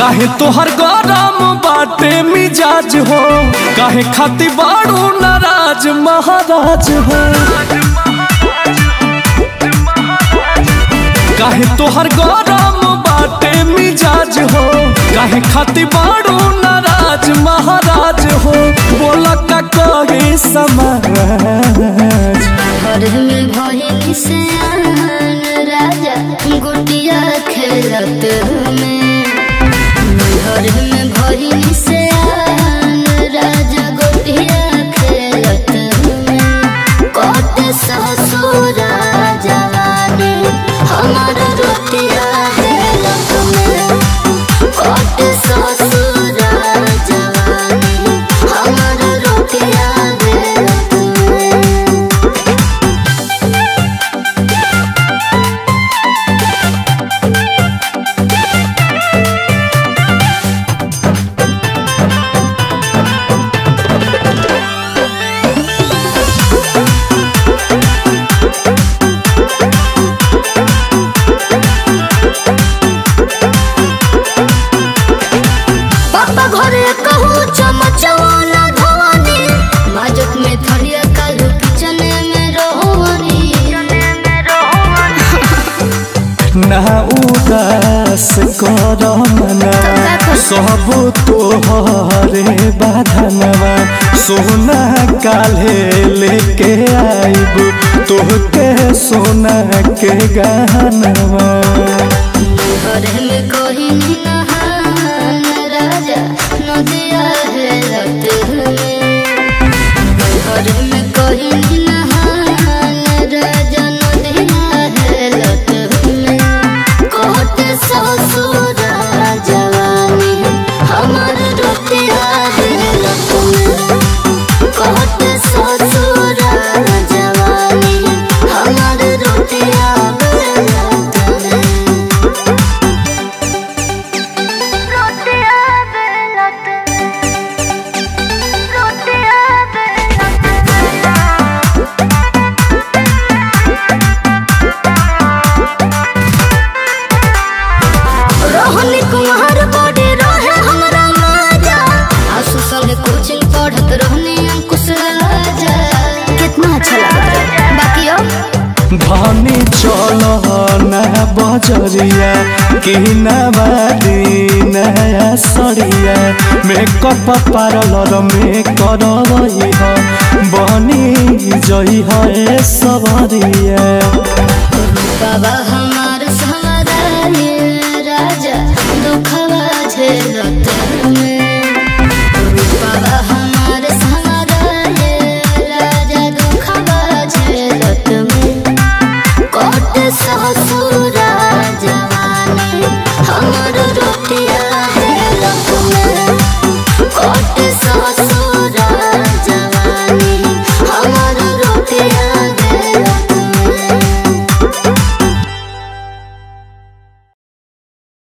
काहे तोहर गरम बाटे मिजाज हो काहे खाती बाड़ू नाराज महाराज हो काहे तोहर गरम बाटे मिजाज हो काहे खाती बाड़ू नाराज महाराज हो बोला का कहे समाज घर में भइल से आन राजा गुटिया खेलत में घर में भइल से आन राजा गुटिया खेलत में कट ससुर जवानी हमार रोटिया हेलत में कट ससुर जवानी हमार रोटिया हेलत में पापा घरे कहूँ चमचवाना धवानी माजत में थरिया कालू किचन में रोहनी ना उदास कर मना सब तोहरे बाधनवा सोना काले लेके आइब तोहके सोना के गहनवा घरे में कोई नहान राजा नदिया है रत में घरे में कोई नहान राजा नदिया है रत में कोट ससुर जवानी हमार रोटिया है रत में कोट ससुर जवानी हमार रोटिया है रत में रोटिया बेलत रोटिया रोहनी कुमार बॉडी रहे हमरा माजा आसु संग कोचिंग पढ़त रहनी अंकुश राजा कितना अच्छा लगत रहे बाकी अब धनी चल ना बजरिया कि नवादी नया सड़िया मेकअप पार्लर में कर रही है बनी जई है सबरिया बाबा